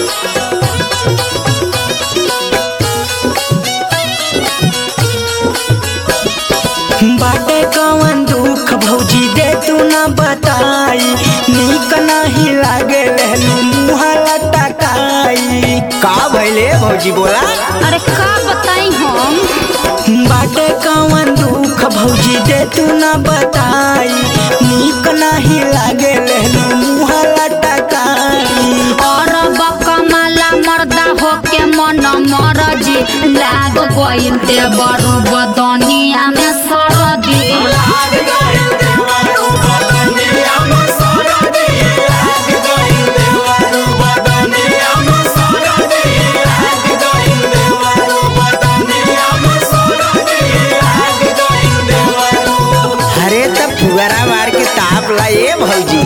बाटे कवन दुख भौजी दे तू ना बताई नीक नाही लागे लहलू मुहा लटकाई का भइले भौजी बोला अरे का बताई हम बाटे कवन दुख भौजी दे तू ना बताई नीक नाही लागे लहलू मुहा लटकाई और बकमाला मर्दा होके मन मरजी लाग गइल ते बरु बदनिया में सरदी अरे तब फुगरा मार के ताप ला ये भौजी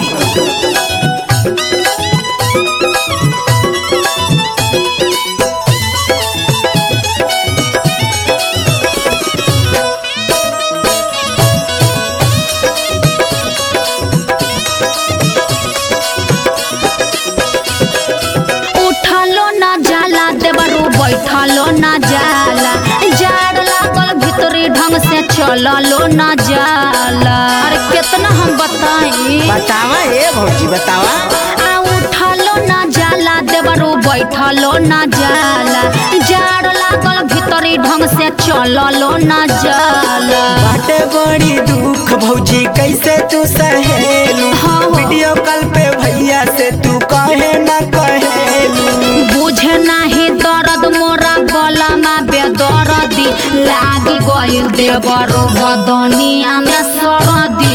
उठलो ना जाला देवरू बैठलो ना जाला जाड़ लागल भीतरी ढंग से चललो ना जाला अरे कितना हम बताई बतावा ये भौजी बतावा आ उठलो ना जाला देवरू बैठलो ना जाला जाड़ लागल भीतरी ढंग से चललो ना जाला बाटे बड़ी दुख भौजी कैसे तू सहेलू हाँ, हाँ। वीडियो कॉल पे भैया से तू कहे ना कहेलू बुझे नाही दर्द मोरा गलामा बेदर्दी लागी गइल देवरो बदनिया में सरदी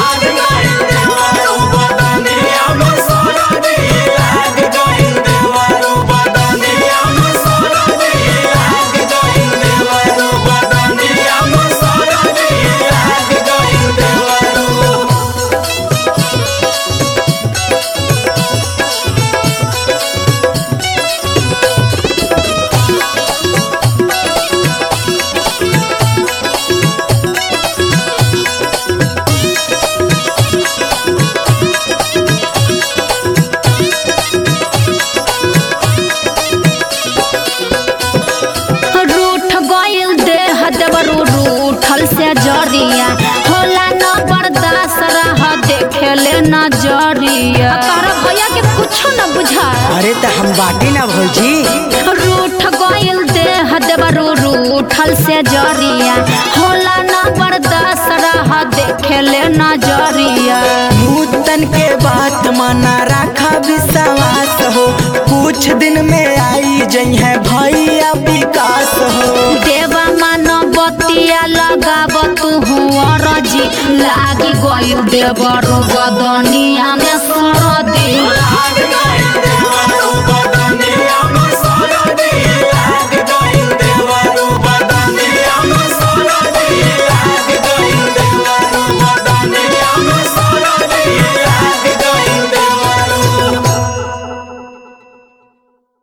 रूठ गइल देह देवरू रूठल से जरिया होला न बर्दाश्त रह देखेले नजरिया तारा भैया के कुछो न बुझा अरे तो हम बाटी ना भौजी रूठ गइल देह देवरू रूठल से जरिया होला न बर्दाश्त रह देखेले नजरिया नूतन के बात माना राखा विश्वास हो कुछ दिन में आई जई है भैया विकास हो देवा मानव बतिया लगाब तू रजी लागी गइल देवर बदनिया में सरदी